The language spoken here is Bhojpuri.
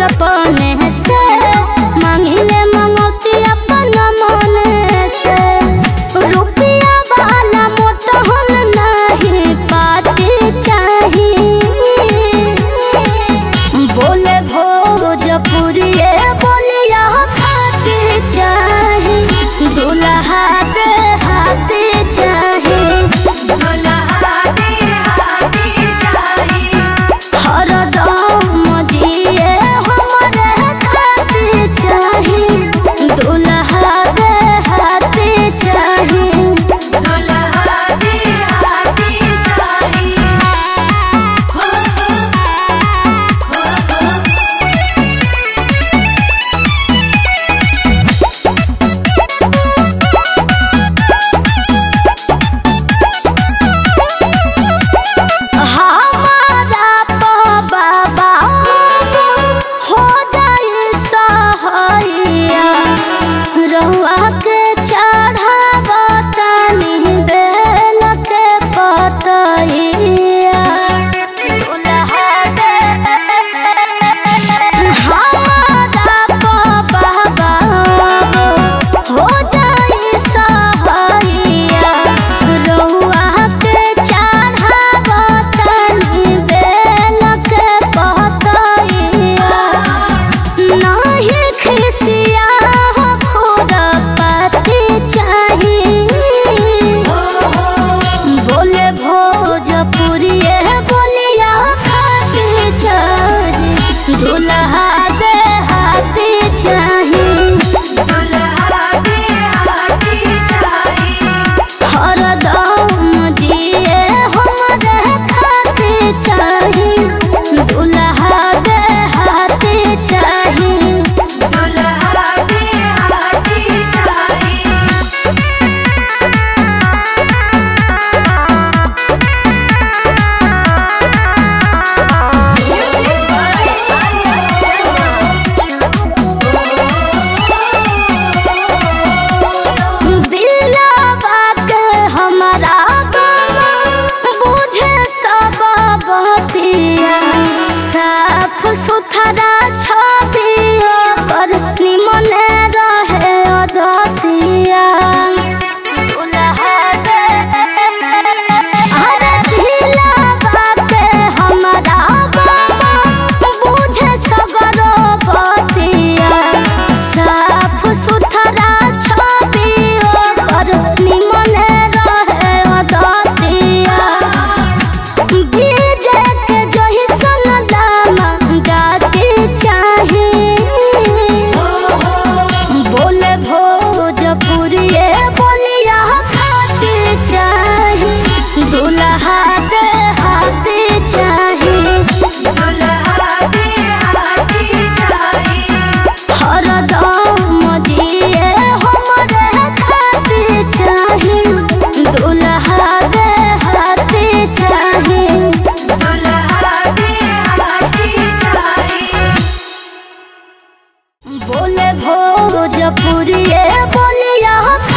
बचपन से मांगिले मंगौती अपन मन से रुपया वाला मोटहन नहीं पाते चाही बोले भोजपुरिये बोलिया खाते चाही दुल्हा दे हाथे चाही हरदम जिए हमरे खाते चाही दुल्हा दे हाथे चाही हमारा बाबा हो जाए सहैया रहुआ के चढ़ावा तनी बेल के पतैया दुल्हा दे हमारा बाबा हो जाए सहैया रहुआ के चढ़ावा तनी बेल के पतैया नाही खिसिया हो खुरपति चाही बोले भोजपुरिये बोलिया खाते चाही दुल्हा दे हाथे चाही हरदम जिए हमरे खाते चाही दुल्हा दे हाथे चाही दिलवा के हमरा बुझे सब बतिया साफ सुथरा छबिया पर निमन रहे अदतिया दुल्हा दे अरे दिलवा के हमरा बुझे सगरो बतिया साफ सुथरा छबिया पर निमन रहे अदतिया डीजे के जही सन लामा गाते चाहे बोले भोजपुरिये बोलिया खाते चाहे दुल्हा दे हाथे चाहे हरदम जिए हमरे खाते चाहे दुल्हा दे हाथे चाहे बोले भोजपुरिये बोलिया